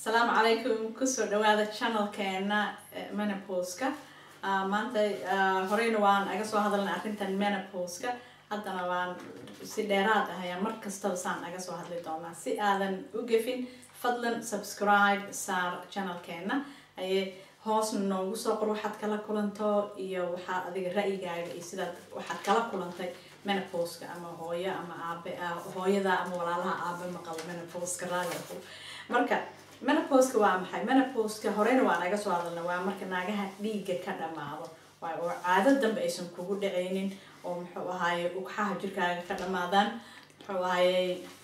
asalaamu calaykum kusoo dhawaada channelkeena menopauska maanta horeyna waan aga soo hadalnay arrintan menopauska haddana waan si dheeraad ah ayaa mar kastaba saan aga soo hadli doonaa si aadan u gefin fadlan subscribe saar channelkeena aye hoosna noogu soo qor waxaad kala kulanto iyo waxaa adiga ra'yigaaga iyo sidaad waxaad kala kulantay menopauska ama hooyo ama aabe hooyada ama walaalaha aabe maqabo menopauska raaliku marka menopauska waa maxay menopauska horeyna waa naga soo hadalna waa marka naagaha dhiigga ka dhamaado waay oo caado dambe aysan kugu dhacaynin oo muxuu ahaaye ugxaha jirkaaga ka dhamaadaan muxuu ahaaye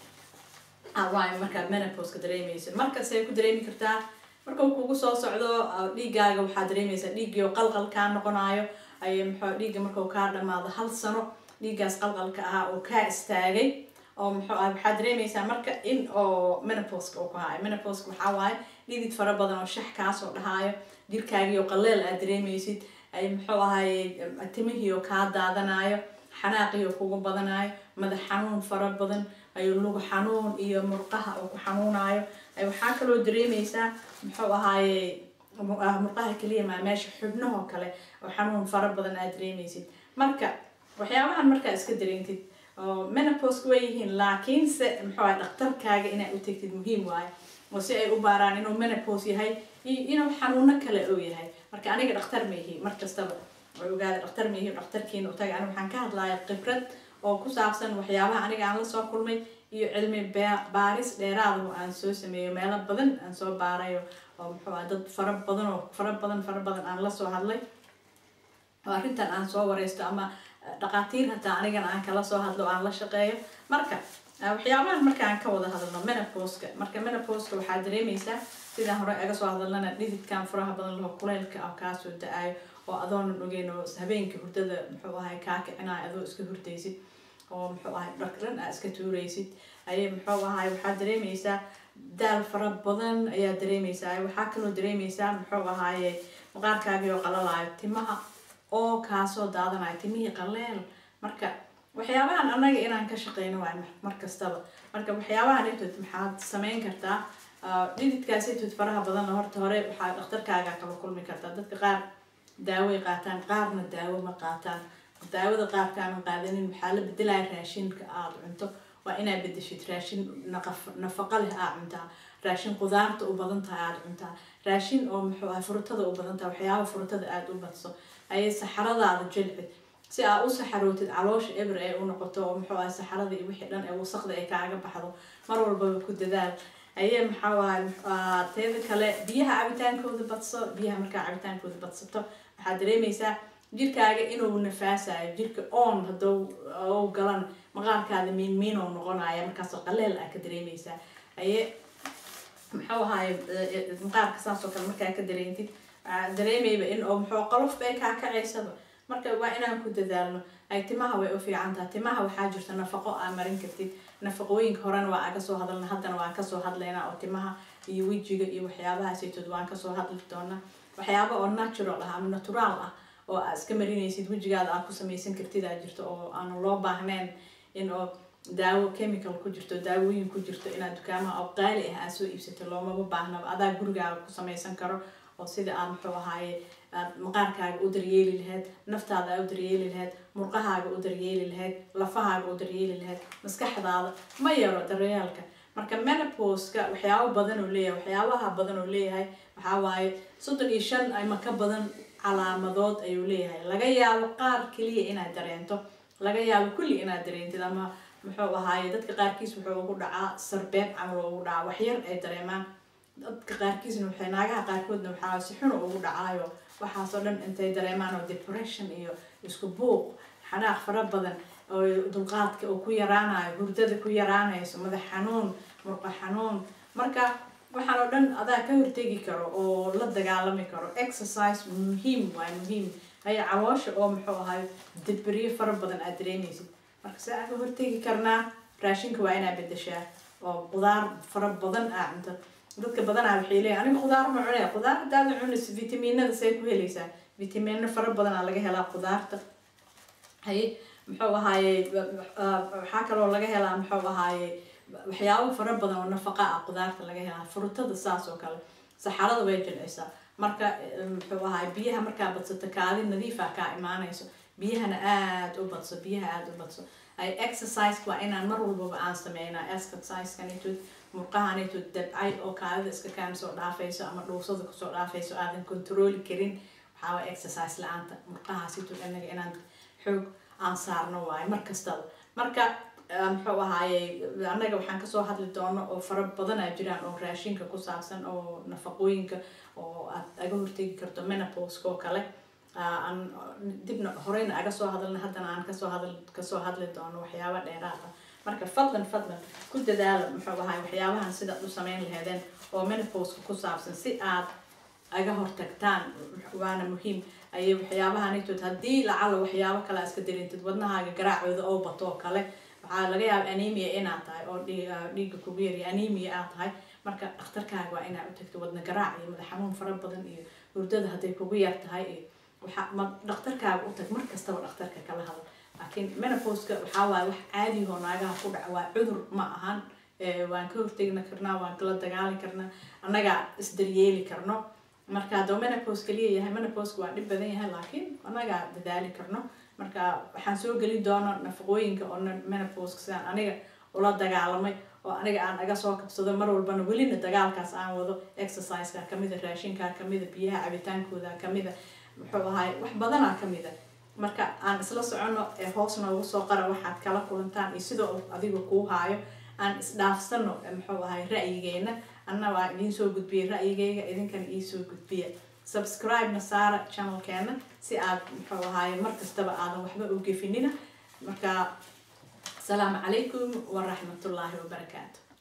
waay markaad menopauska dareemaysa markasay ku dareemi kartaa marka uu kugu soo socdo dhiigaaga waxaa dareemaysaa dhiiggii oo qalqal kaa noqonayo ay muxuu dhiigga markau kaa dhamaado hal sano dhiiggaas qalqalka ahaa oo kaa istaagay oo muxuu ah waxaa dareemaysaa marka in oo menopauska uu ku haayo menopauska waxaa waaye dhidid fara badan oo shax kaasoo dhahaayo jirkaagii oo qaleel aad dareemaysid ay muxuu ahaye timihii oo kaa daadanayo xanaaqii oo kugu badanayo madax xanuun fara badan ayu lugu xanuun iyo murqaha oo ku xanuunayo ay waxaa kaloo dareemaysaa muxuu ahaaye murqaha keliya maa meesha xubnahoo kale oo xanuun fara badan aad dareemaysid marka waxyaabahan markaa iska dareentid oo menopauska way yihiin laakiinse muxuu ahay dhaktarkaaga inaad u tegtid muhiim waayo oo si ay u baaraan inuu menopause yahay iyo inuu xanuuno kale oo yahay marka aniga dhakhtar ma yihi mar kastaba way ogaada dhakhtar ma yihi dhakhtarkiina u taga aniga waxaan ka hadlaya khibrad oo ku saabsan waxyaabaha aniga aan la soo kulmay iyo cilmi baaris dheeraada oo aan soo sameeyo meelo badan aan soo baarayo oo muxuu ah dad fara badan oo fara badan fara badan aan lasoo hadlay oo arrintan aan soo wareysto ama dhaqaatiir hataa anigana aan kala soo hadlo aan la shaqeeyo marka waxyaabahan markaan ka wada hadalno menopauska marka menopauska waxaa dareemaysaa sidaan hore aga soo hadalnana dhididkan furaha badan laho kuleylka ah kaasoo da-ayo oo adoonan ogeyn oo habeenka hurdada muxuu ahay kaa kicinayo adoo iska hurdaysid oo muxuu ahay dhakran aa iska tuuraysid ayay muxuu ahay waxaa dareemaysaa daal fara badan ayaa dareemaysaa waxaa kaloo dareemaysaa muxuu ahaaye maqaarkaagii oo qalalayo timaha oo kaasoo daadanayo timihii qaleel marka waxyaabahan annaga inaan ka shaqeyno waay mar kastaba marka waxyaabahan intood maxaad sameyn kartaa dhididkaas intood faraha badanna horta hore waxaa dhakhtarkaaga kala kulmi kartaa dadka qaar daaway qaataan qaarna daawo ma qaataan daawada qaarkaana qaadanin waxaa la bedelaya raashinka aada cunto waa inaad bedeshid raashin nafaqo leh aad cuntaa raashin qudaarta u badan tahay aada cuntaa raashin oo muxuu ahay furutada u badan tahay waxyaaba furutada aada u badso ayay saxaradaada jilcid si aa u saxarootid caloosha eber ee u noqoto oo muxuu ahay saxarada iyo wixii dhan ee wasaqda ay kaaga baxdo mar walbaba ku dadaal ayay maxaa ahay teeda kale biyaha cabitaankooda badso biyaha markaa cabitaankooda badsato waxaad dareemaysaa jirkaaga inuu nafaasayo jirka on haduu u galan maqaarkaada miin miin oo noqonaya markaasoo qaleel ah ka dareemaysaa aye muxuu ahaye maqaarka saasoo kale markaa ka dareentid dareemayba in oo muxuu qolofba ay kaa kacaysaba marka waa inaan ku dadaalno ay timaha way u fiican taha timaha waxaa jirta nafaqo aa marin kartid nafaqooyinka horena waa aga soo hadalna haddana waan kasoo hadlaynaa oo timaha iyo wejiga iyo waxyaabahaasitood waan kasoo hadli doonaa waxyaaba oo natural ah ama naturaal ah oo aa iska marinaysid wejigaada aad ku samaysan kartid aa jirto oo aan loo baahnayn in oo daawo chemical ku jirto daawooyin ku jirto inaad dukaamaha oo qaali ah aad soo iibsato loomaba baahnaba adaa gurigaaga ku samaysan karo oo sida aad muxuu ahaaye aad maqaarkaaga u daryeeli lahayd naftaada aad u daryeeli lahayd murqahaaga u daryeeli lahayd lafahaaga u daryeeli lahayd maskaxdaada ma yaro daryeelka marka menopauska waxyaabo badan oo leeyahay waxyaabaha badan oo leeyahay waxaa waaye soddon iyo shan ama ka badan calaamadood ayuu leeyahay laga yaabo qaar keliya inaad dareento laga yaabo kulli inaad dareentid ama muxuu ahaaye dadka qaarkiis wuxuu ugu dhacaa sarbeeb camal ugu dhacaa waxyar ay dareemaan dadka qaarkiisna waxay naagaha qaarkoodna waxaa si xun ugu dhacaayo waxaasoo dhan intay dareemaan oo depression iyo isku buuq xanaaq fara badan oo dulqaadka oo ku yaraanayo hurdada ku yaraanayso madax xanuun murqa xanuun marka waxaan oo dhan adaa ka hortegi karo oo la dagaalami karo exercise muhiim waay muhiim haya caloosha oo muxuu ahay dibiryo fara badan aad dareemaysid marka se aan ka hortegi karnaa raashinka waa inaa bedeshaa oo qudaar fara badan aa cunto dadka badanaa waxay leeyahay aniga khudaar ma cunaya khudaar hadaada cunayso vitamiinada say ku helaysaa vitamiino fara badanaa laga helaa khudaarta haye muxuu ahaaye waxaa kaloo laga helaa muxuu ahaaye waxyaabo fara badan oo nafaqa ah qudaarta laga helaa frutada saas oo kale saxarada way jilcisaa marka muxuu ahaay biyaha markaa badsato kaadi nadiifa kaa imaanayso biyahana aada u badso biyaha aada u badso ay exercise waa inaan mar walbaba aan sameynaa exercisekanitood murqahanitood dabcay oo kaadida iska kaan soo dhaafayso ama dhuusada kusoo dhaafayso aadan controli karin waxaa waa exercise la-aanta murqahaasitood anaga inaan xoog aan saarno waayo mar kastaba marka muxuu ahaaye annaga waxaan kasoo hadli doono oo fara badanaa jiraan oo raashinka ku saabsan oo nafaqooyinka oo aad aga hortegi karto menoposka oo kale aan dibna horeyna aga soo hadalna haddana aan kasoo hadal kasoo hadli doono waxyaaba dheeraad ah marka fadlan fadlan ku dadaala muxuu ahaay waxyaabahan sidaad u sameyn laheedeen oo menoposka ku saabsan si aad aga hortagtaan waana muhiim ayay waxyaabahanitood haddii lacala waxyaabo kale iska darintid wadnahaaga garaacooda oo bato oo kale waxaa laga yaaba anemia inaad tahay oo dhiiga kugu yariya anemia aad tahay marka dhakhtarkaaga waa inaad u tagto wadna garaac iyo madax xanuun fara badan iyo hurdada hadday kugu yar tahay iyo waxa ma dhakhtarkaaga u tag mar kastaba dhakhtarka kala hadal laakiin menoposka waxaa waaye wax caadihoo naagaha ku dhaca waa cudur ma ahan waan ka hortegna karnaa waan kala dagaali karnaa annagaa isdaryeeli karno marka hadduu menopos kaliya yahay menoposka waa dhib badan yahay laakiin annagaa dadaali karno marka waxaan soo geli doona nafaqooyinka oo menoposka sidaan aniga ula dagaalamay oo aniga aan aga soo kabsado mar walbana welina dagaalkaas aan wado exerciseka kamida raashinka kamida biyaha cabitaankooda kamida muxuu ahaay wax badanaa kamida marka aan isla socono ee hoos noogu soo qara waxaad kala kulantaan iyo sidoo adiga kuu haayo aan isdhaafsano muxuu ahay ra'yigeena anna waa idiin soo gudbiyay ra'yigeyga idinkan iisoo gudbiya subscribe-na saara channelkeena si aad muxuu ahaay mar kastaba aadan waxba u gefinina marka asalaamu calaykum waraxmatullaahi wabarakaatu